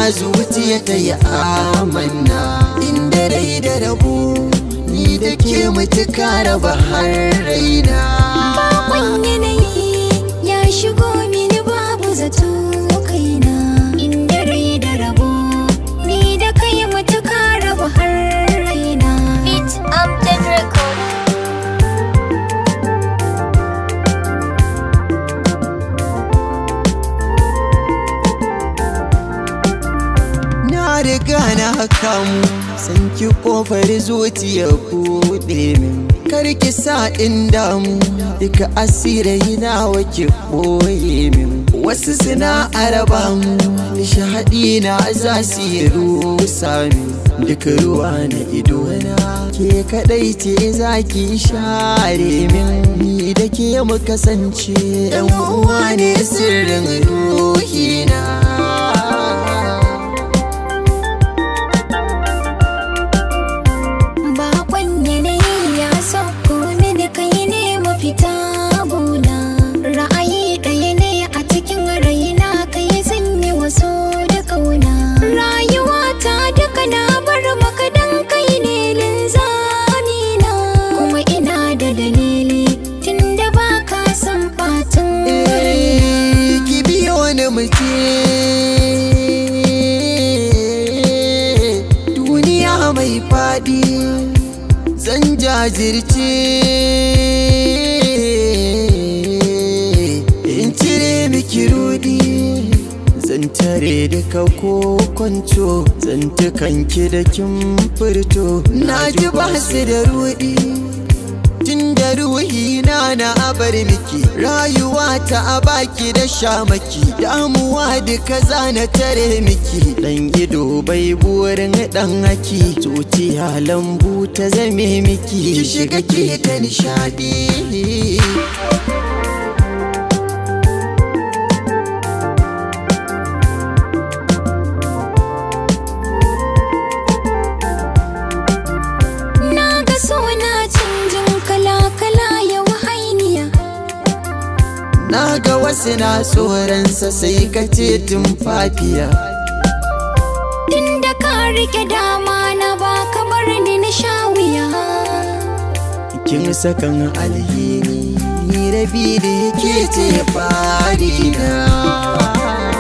zuciya ta yi amanna inda rai da rabu ni da ke mutuka raba har raina Bakon yanayi ya shigo mini babu zato kaina Inda rai da rabo ni da kai matuka raba har raina Beat Amjad Record na riga na kamu san ki kofar zuciya buɗe min karki sa in damu duka asirai na wake ɓoye min wasu suna araba mu shahadi na za su yi rusa min duka ruwa na ido na ke kadai ce za ki share min ni da ke mu kasance yan uwa ne sirrin ruhina Bakon yanayi ya sauko mini kai ne mafita gona Ra'ayi ɗaya ne a cikin raina kai zan yi wasu da kauna Rayuwa ta duka na bar maka dan kai ne linzami na Kuma ina da dalili tunda ba ka san ɓacin rai Eh, ki biyo ni muke duniya mai faɗi zan jajirce in cire miki rudi zan tare duka ko kwanto zan tukanki da kin furto na ji ba su da rudi tun da ruhi na na abar miki rayuwa ta a baki da shamaki damuwa duka zana tare miki dan ido bai burin dan haki zuciya lambu ta zame miki ki shiga ki ta nishadi Na ga suna canjin kala-kala yau hainiya na ga wasu na tsoronsa sai ka ce tun fafiya Tunda ka rike dama na ba ka bar ni na sha wuya kin sakan alhini ni rabi da yake ce fari na